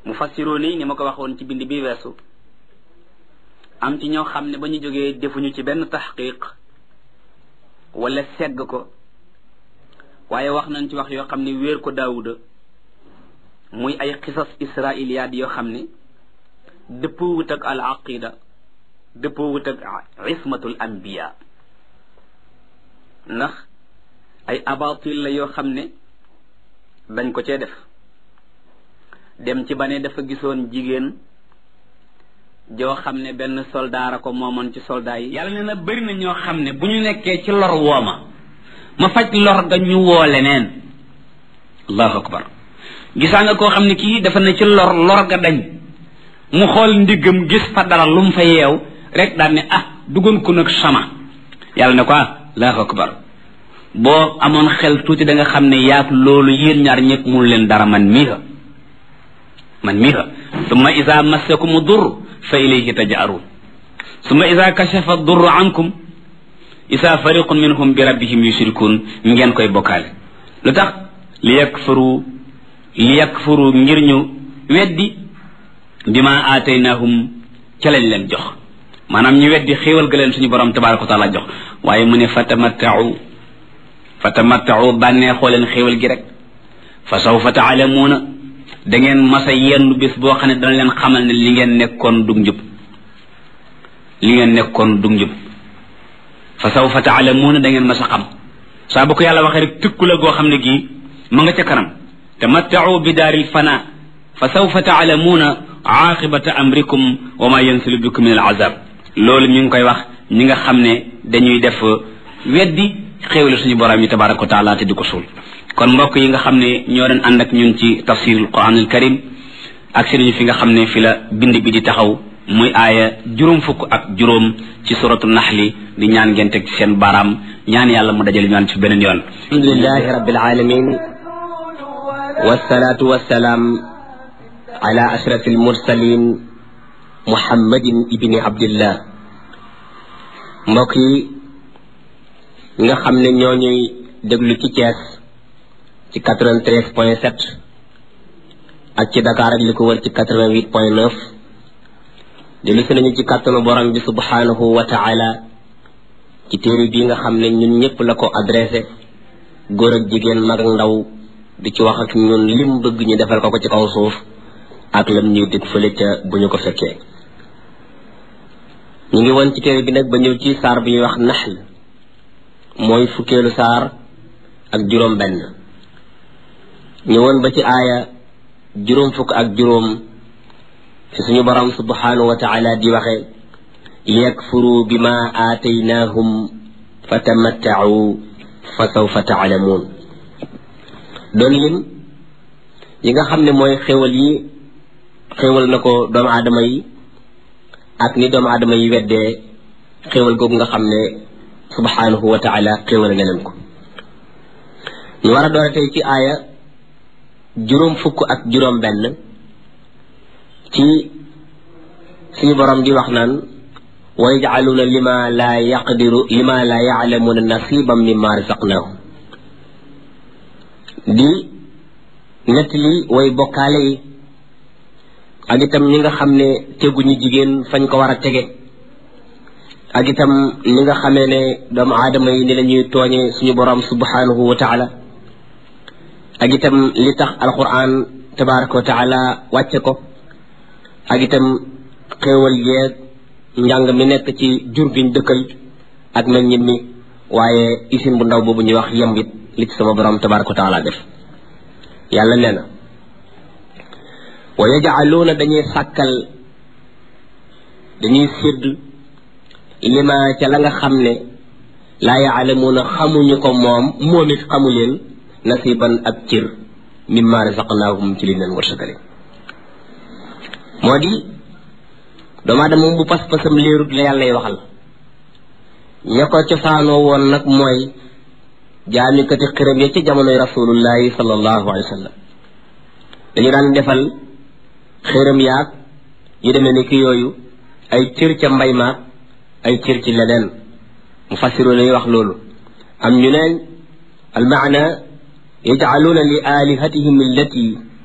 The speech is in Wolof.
mu fassiroo ni ni ma ko waxoon ci bind bi weesu am ci ñoo xam ne ba ñu jógee defuñu ci benn taxqiq wala segg ko waaye wax nañ ci wax yoo xam ne wéer ko daawuda muy ay xisas israiliyaat yoo xam ne dëppoo wut ak al aqida dëppoo wut ak ismatul anbiya ndax ay abatil la yoo xam ne dañ ko cee def dem ci ba ne dafa gisoon jigéen joo xam ne benn soldaara ko moomoon ci soldat yi yàlla ne na bëri na ñoo xam ne bu ñu nekkee ci lor wooma ma faj lor ga ñu woo leneen allahu akbar gisaa nga koo xam ne kii dafa ne ci lor lor ga dañ mu xool ndiggam gis fa dara lu mu fa yeew rek daal ne ah duggoon ko nag sama yàlla ne ko ah allahu akbar boo amoon xel tuuti da nga xam ne yaag loolu yéen ñaar ñëpp mun leen dara man mii ha man mii ha summa isa massakum dur fa ilayhi taj'arun summa isa kashafa dur ankum isa fariqun minhum bi rabbihim yushrikun ngeen koy bokkaale lu tax li yakfuru li yakfuru ngir ñu weddi bima aataynahum ca lañ leen jox maanaam ñu weddi xéewal ga leen suñu borom tabaraka wa taala jox waaye mu ne fatamattau fatamattau bànneexoo leen xéewal gi rek fa sawfa taalamuuna da ngeen masa yenn bis boo xam ne dana leen xamal ne li ngeen nekkoon dug njub li ngeen nekkoon dug njub fa sawfa taalamuuna da ngeen masa xam saa bu ko yàlla waxee rek tëkku la goo xam ne gii ma nga ca kanam tamattau bi daaril fana fa sawfa taalamuuna aaqibata amrikum wa ma yansilu bikum min al azab loolu mi ngi koy wax ñi nga xam ne dañuy def weddi xéewale suñu borom yi tabaraka wa taala te di ko suul kon mbokk yi nga xam ne ñoo doon ànd ak ñun ci tafsirul quranul karim ak si nañu fi nga xam ne fi la bind bi di taxaw muy aaya juróom fukk ak juróom ci suratu naxli di ñaan ngeen teg ci seen baaraam ñaan yàlla mu dajale ñaan ci beneen yoon alhamdulilahi rabbil alamin wassalatu wassalaam ala ashraf almursalin muhammadin ibni abdillah mbokk yi nga xam ne ñoo ñuy déglu ci Thiès ci 93 point 7 ak ci Dakar ak li ko wër ci 88 point 9 dellu si nañu ci kàttanu borom bi subhanahu wa taala ci téere bii nga xam ne ñun ñëpp la ko adressé góor ak jigéen mag ak ndaw di ci wax ak ñun lim bëgg ñu defal ko ko ci kaw suuf ak lam ñuy dig fële ca bu ñu ko fekkee ñu ngi woon ci téere bi nag ba ñëw ci saar bi ñuy wax naxl mooy fukkeelu saar ak juróom benn ñëwoon ba ci aaya juróom fukk ak juróom fi suñu borom subhanahu wa taala di waxe liyakfuru bima aataynahum fatamattau fa sawfa taalamuun doon lim yi nga xam ne mooy xéwal yi xéwal na ko doomu aadama yi ak ni doomu aadama yi weddee xéwal googu nga xam ne subhanahu wa taala xéwal na leen ko ñu war a doore tey ci aaya juróom fukk ak juróom benn ci suñu borom di wax naan wa yajcaluuna lima laa yaqdiru lima laa yaclamuuna nasiban mimma razaqnaahum di nettali way bokkaale yi ak itam ñi nga xam ne teguñu jigéen fañ ko war a tege ak itam ni nga xamee ne doomu aadama yi ni la ñuy tooñe suñu borom subhanahu wa taala ak itam li tax alquran tabaraka wa taala wàcce ko ak itam xéewal yeeg njàng mi nekk ci jur giñ dëkkal ak meññit mi waaye isin bu ndaw boobu ñuy wax yembit li ci sama borom tabaraka wa taala def yàlla nee na wa yajcaluuna dañuy sàkkal dañuy sédd lima ca la nga xam ne laa yaalamuuna xamuñu ko moom moom it xamu leen nasiban ak cër mimma razaqnaahum ci li leen wërsëgale moo di doomu aadama moom bu pas-pasam léerut la yàllay waxal ña ko cosaanoo woon nag mooy jaamikati xiram ya ci jamonoy rasulullahi sallallahu alayhi wa sallam dañu daan defal xiram yaag yu demee ni ki yooyu ay cër ca mbay maag ay cër ci leneen mu fassiru lañuy wax loolu am ñu neen almaana yajcaluuna li alihatihim allati